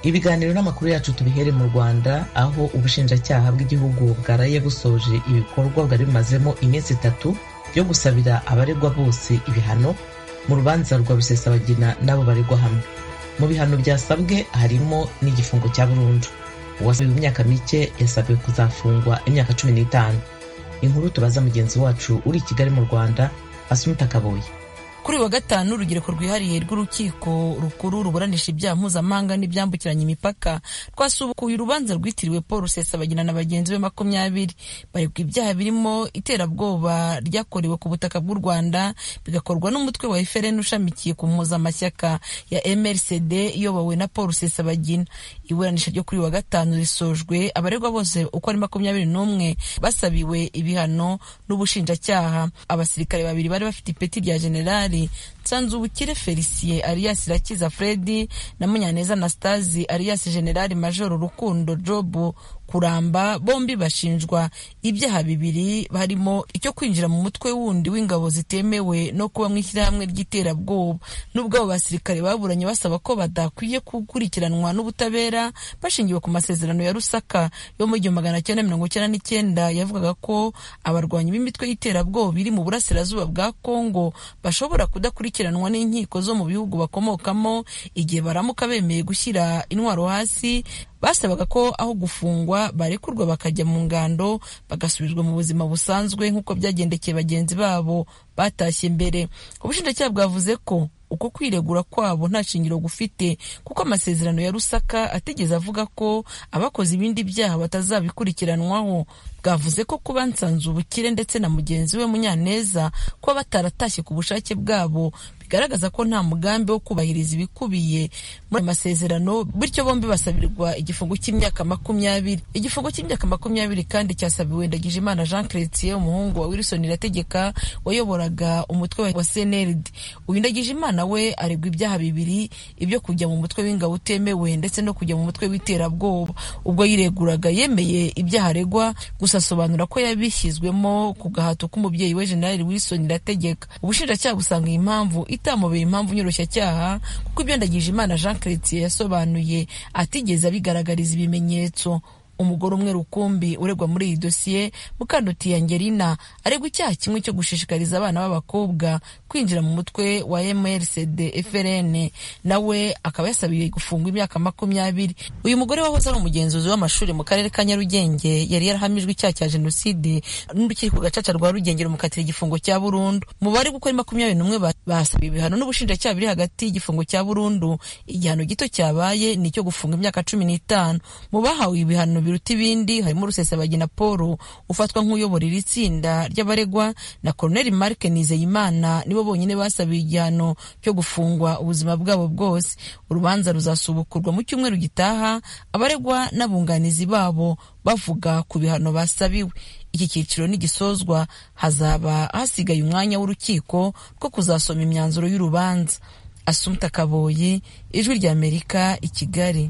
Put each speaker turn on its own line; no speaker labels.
ibiganiro n'amakuru yacu tubihere mu rwanda aho ubushinjacyaha bw'igihugu bwaraye busoje ibikorwa bwari bumazemo iminsi itatu yo gusabira abaregwa bose ibihano mu rubanza rwa rusesabagina n'abo baregwa hamwe mu bihano byasabwe harimo n'igifungo cya burundu uwasabiwe imyaka mike yasabiwe kuzafungwa imyaka cumi n'itanu inkuru tubaza mugenzi wacu uri i kigali mu rwanda asunika kaboye
kuri uyu wa gatanu urubyiruko rwihariye rw'urukiko rukuru ruburanisha ibyaha mpuzamahanga n'ibyambukiranya imipaka twasubukuye urubanza rwitiriwe paul rusesabagina na bagenzi be makumyabiri baregwa ibyaha birimo iterabwoba ryakorewe ku butaka bw'u rwanda bigakorwa n'umutwe wa efereni ushamikiye ku mpuzamashyaka ya mrcd iyobowe na paul rusesabagina iburanisha ryo kuri uyu wa gatanu risojwe abaregwa bose uko ari makumyabiri n'umwe basabiwe ibihano n'ubushinjacyaha abasirikare babiri bari bafite ipeti rya generali nsanzubukire felicien alias irakiza fredi na munyaneza anastasi alias generali majoro rukundo jobu kuramba bombi bashinjwa ibyaha bibiri harimo icyo kwinjira mu mutwe wundi w'ingabo zitemewe no kuba mu ishyirahamwe ry'iterabwoba nubwo abo basirikare baburanye basaba ko badakwiye gukurikiranwa n'ubutabera bashingiwe ku masezerano ya rusaka yo mu gihumbi magana cyenda mirongo icyenda n'icyenda yavugaga ko abarwanyi b'imitwe y'iterabwoba iri mu burasirazuba bwa kongo bashobora kudakurikiranwa n'inkiko zo mu bihugu bakomokamo igihe baramuka bemeye gushyira intwaro hasi basabaga ko aho gufungwa barekurwa bakajya mu ngando bagasubizwa mu buzima busanzwe nk'uko byagendekeye bagenzi babo batashye mbere ubushinjacyaha bwavuze ko uko kwiregura kwabo nta shingiro gufite kuko amasezerano ya rusaka atigeze avuga ko abakoze ibindi byaha batazabikurikiranwaho bwavuze ko kuba nsanze ubukire ndetse na mugenzi we munyaneza kuba bataratashye ku bushake bwabo bigaragaza ko nta mugambi wo kubahiriza ibikubiye muri aya masezerano bityo bombi basabirwa igifungo cy'imyaka makumyabiri igifungo cy'imyaka makumyabiri kandi cyasabiwe ndagijimana jean chrétien umuhungu wa wilson irategeka wayoboraga umutwe wa cnld uyu ndagijimana we aregwa ibyaha bibiri ibyo kujya mu mutwe w'ingabo utemewe ndetse no kujya mu mutwe w'iterabwoba ubwo yireguraga yemeye ibyaha aregwa gusa asobanura ko yabishyizwemo ku gahato k'umubyeyi we general wilson irategeka ubushinjacyaha busanga iyi mpamvu itamubera impamvu nyoroshacyaha kuko ibyo ndagije imana jean chrétien yasobanuye atigeze abigaragariza ibimenyetso umugore umwe rukumbi uregwa muri iyi dosiye mukanduti angelina aregwa icyaha kimwe cyo gushishikariza abana b'abakobwa kwinjira mu mutwe wa mrcd frn nawe akaba yasabiye gufungwa imyaka makumyabiri uyu mugore wahoze ari umugenzuzi w'amashuri mu karere ka nyarugenge yari yarahamijwe icyaha cya jenoside n'urukiko gacaca rwa rugenge rumukatira igifungo cya burundu mu bari gukora makumyabiri n'umwe basabiye ibihano n'ubushinjacyaha biri hagati y'igifungo cya burundu igihano gito cyabaye ni icyo gufunga imyaka cumi n'itanu mu bahawe ibihano biruta ibindi harimo rusesabagina paul ufatwa nk'uyobora iri tsinda ry'abaregwa na koloneli marike nizeyimana nibo bonyine basabiye igihano cyo gufungwa ubuzima bwabo bwose urubanza ruzasubukurwa mu cyumweru gitaha abaregwa n'abunganizi babo bavuga ku bihano basabiwe iki cyiciro nigisozwa hazaba hasigaye umwanya w'urukiko rwo kuzasoma imyanzuro y'urubanza asumta kaboyi ijwi ry'amerika i kigali